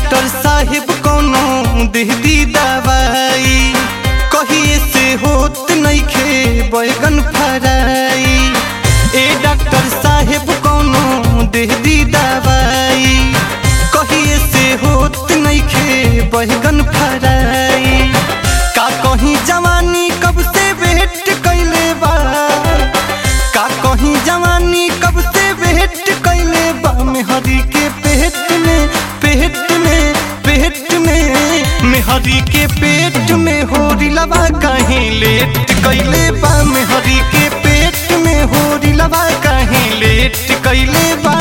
doctor साहेब कोनो देहदी दवाई कहिए से होत नइखे बैगन फराई ए डॉक्टर साहेब कोनो देहदी दवाई कहिए से होत नइखे बैगन फराई का कहीं जवानी कब से वेट कैले बा का कहीं जवानी कब से वेट कैले बा मेहरी के पेट में पेट में पेट में मेहरी के पेट में होरी लवा कहीं लेट कैले बा मेहरी के पेट में होरी लवा कहीं लेट कैले बा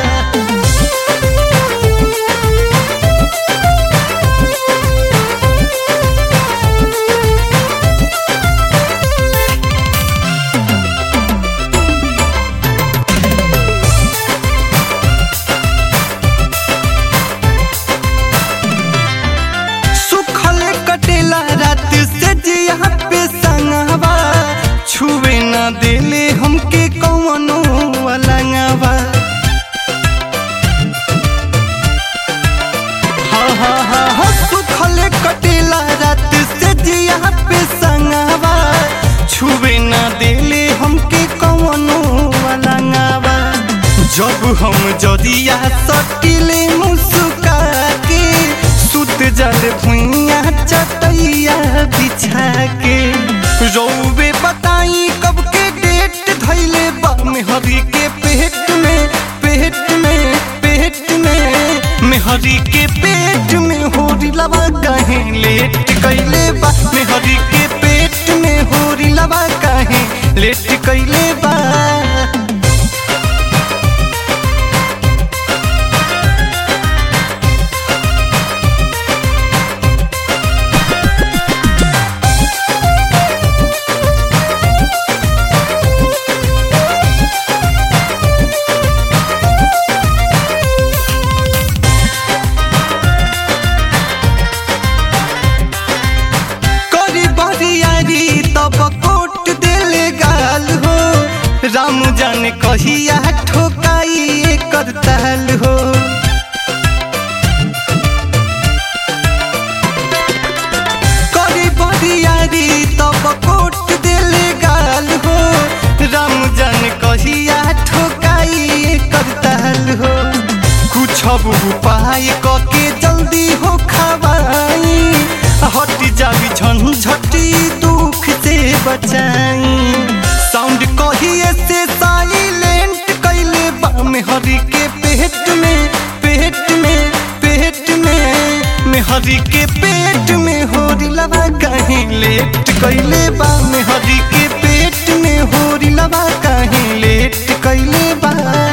सुखल कटेला रात से जिया पे संगवा छुए न देले हमके कौनो अलंगवा हाँ हाँ हाँ हाँ सुखल कटेला रात से जिया पे संगवा छुए न देले हमके कौनो अलंगवा जब हम जदिया सटिले मुस्का के सुत जल भुइया चटैया बिछा के रौबे बताई कब के डेट धैले बा मेहरी के पेट में पेट में पेट में मेहरी के पेट में होरी लवा कहे लेट कैले बा मेहरी के पेट में होरी लवा कहे लेट कैले बा करी बरियारी तब कोट देले गाल हो राम जाने कहिया ठोकाई एकर ताल हो करी बरियारी तब कोट देले गाल हो राम जाने कहिया ठोकाई एकर ताल हो कुछ अब उपाय कके जल्दी हो खवाई हट जावी झंझटी दुख से बचाई साउंड कहिए से साइलेंट कैले बा मेहरी के पेट में पेट में पेट में मेहरी के पेट में होरी लवा कहीं लेट कैले बा मेहरी के पेट में होरी लवा कहीं लेट कैले बा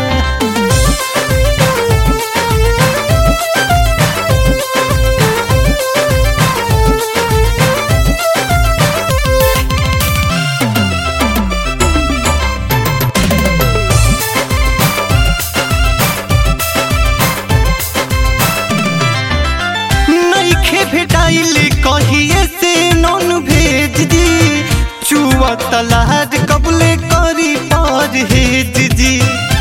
नइखे भेटाइल कहिए से नॉन भेज दी चुआ तलाद कबले करी पर हेज जी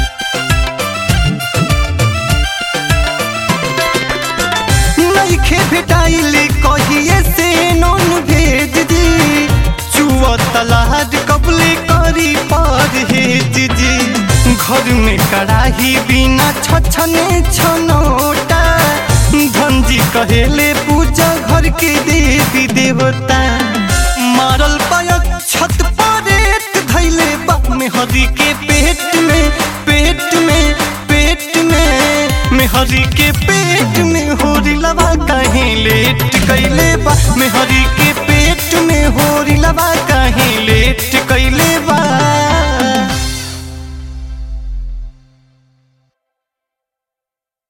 नइखे भेटाइल कहिए से नॉन भेज दी चुआ तलाद कबले करी पर हेज जी घर में कड़ाही बिना छछने छनोटा धनजी कहेले पूजा घर के देवी देवता मारल पायक छत परेट धैले बाप में हरी के पेट में पेट में पेट में में हरी के पेट में होरी लवा कहीं लेट कैले बा में हरी के पेट में होरी लवा कहीं लेट कैले बा